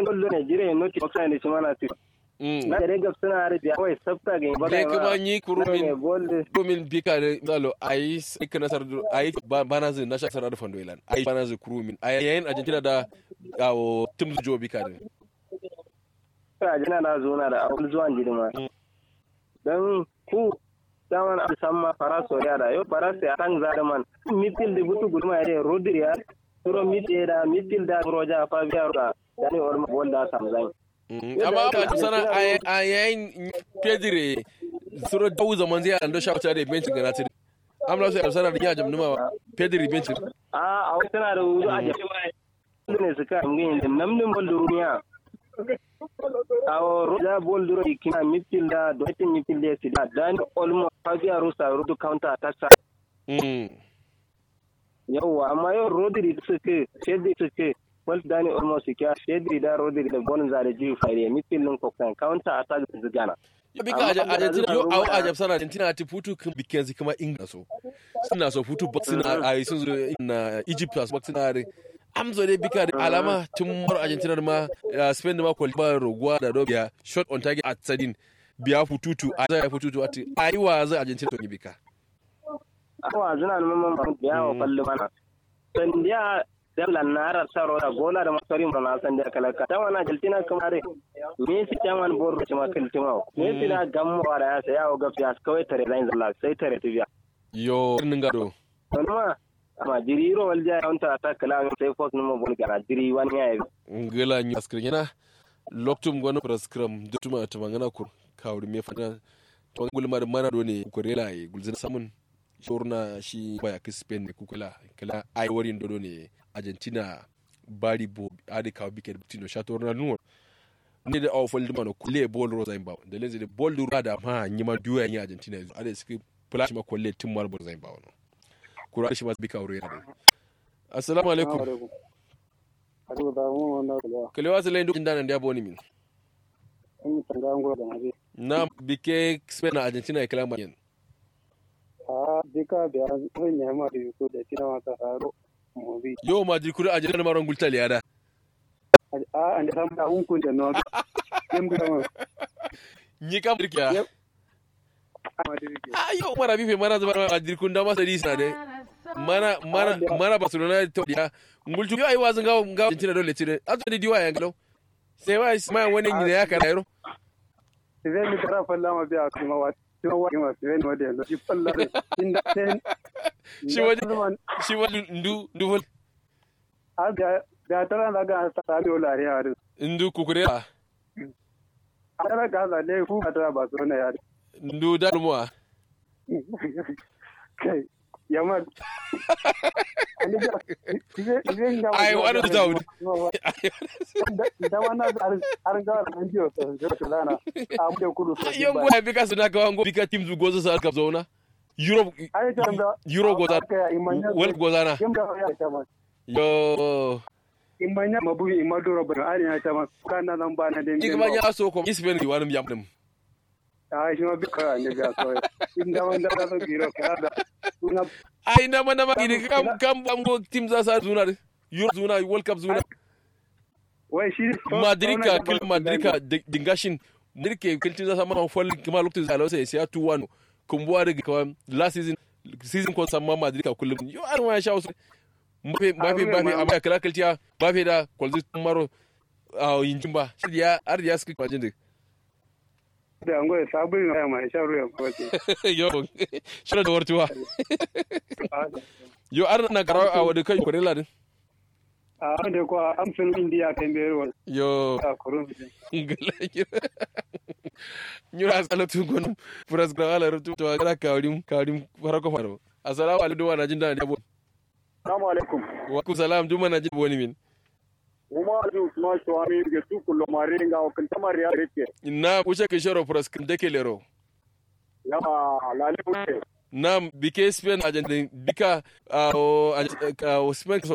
don dole ne jire no ti baksa ne shimana ti na da ga suna arabiya kawai sabta ga ba ne kuma yi kurumin golle kurumin bika da zalo ayi sai kana sar ayi bana zai na shakar da fando ilan ayi bana zai kurumin ayi yayin argentina da gawo tim jo bika ne Argentina na zo na da abul zuwan jirma dan ku daman an san ma faraso ya da yau faraso ya kan zada man mitil da butu guduma ya da rodri ya turo mitil da mitil da roja fa biya da dani orma bolda samzai amma ba sana a yayin pedire suro dawu zaman zai ando shawata da bencin ga natir amla sai sana da ya jamnuma pedire bencin a a tana da wuzu a jafi ne suka ngin da namnin bol duniya awo roja bol duro ikina mitil da do tin mitil da sida dan olmo fabia rusa rudu counter attack sa yawa amma yau rodri suke shedi suke wal dani almost kya shedri da rodri da bon zare ji fare mitil lin kokkan counter attack da zigana ya bika argentina yo au ajab sana argentina ti futu kan bikin zai kuma inga so suna so futu box suna a sun zo na egypt as box suna re amzo dai bika da alama tun mar argentina da ma spain da ma kwali ba roguwa da dobiya shot on target at sadin biya fututu a zai fututu ati aiwa zai argentina to bika awa zuna mamman ba biya wa kallo mana sandiya dalla nara saro da gola da masari mo na san da kala ka tawana jaltina kamare me si taman bor ci ma kaltima me si da gammo wara ya sai yawo gafiya kawai tare lain zalla sai tare tibiya yo nin gado ma amma jiriro walja ya wanta ta kala sai fos numo bol gara jiri wani ya yi ngela ni askrin yana loktum gono praskram dutuma tamangana kur kawri me fata to gulma da mana do ne kurela yi gulzin samun shorna shi baya ki spain ne kukula kala ai warin dodo ne argentina bari bo adi kawo biket tino shator na nuwa ne da awa fol dima no kule bol rosa imba da lenzi de bol du rada ma nyima duya ni argentina yanzu adi ski flash ma kule tim mar bol zaimba no kura shi ma bika aure ne assalamu alaikum kale wasu lain duk inda nan da boni min na bike spain na argentina ya kala ma yin a dika biya zan yi ma da yuko da tina mata haro mobi yo ma jikuri a jiran maron gulta liyada a an da samu hunkun da no yan bi ma ni kam dirkiya amma da yake a yo mara bife mana zama a jirkun da masa disa de mana mana mana barcelona to dia ngultu yo ai wazin ga ga jintina dole tire azo di diwa yan galo sai wa mai wani ne ya kana yaro zai mi tara falla ma biya kuma wa kuma wa kuma sai ne wanda yanzu shi falla da inda sai shi waje shi waje ndu ndu vol a ga da tara da ga ta ta biyo lare ya da ndu kukure a tara ga da ne ku ka tara ba so na ya ndu dalmuwa kai yamma ai wani zaud da wannan har ga an jiyo to to lana a mu da kudu to yan goya bika suna ka wango bika team zu gozo sa ka zauna europe ai ta da euro goza wal goza na yam da ya ta ma yo imanya mabu imadoro ba ari ya ta ma kana nan ba na da igmanya so ko ispen ki wani yam dem ai shi ma bika ne ga so inda wanda da so biro ka da kuna ai na mana ma gidi kam kam bango team za sa zuna euro zuna world cup zuna wai shi madrid ka kil madrid ka dingashin madrid ke kiltin za sa ma fol kuma lokacin za lausa ya 2-1 kumbuwa daga kawai last season season ko samma madrid ka kullum yo an wa sha wasu mbafe mbafe mbafe amma kala kiltiya mbafe da kwalzi maro a yinjin ba shi ya ar ya suka kwajin da da an goya sabon ya mai sha ruwa ko ce yo shi da wartuwa yo ar na karawa a wadda kai kurela din a wanda ko amsin indiya kan bayarwa yo a kurun nyura salatu gon furas gra ala rutu to gara kawrim kawrim farako faro assalamu alaikum wa najin da abo assalamu alaikum wa ku salam duma najin boni min Uma ju usman shwami ge tu kullo maringa o kan tamar ya rike na kuce ke shoro furas kin deke lero ya lale uke na bike spain agent bika o spain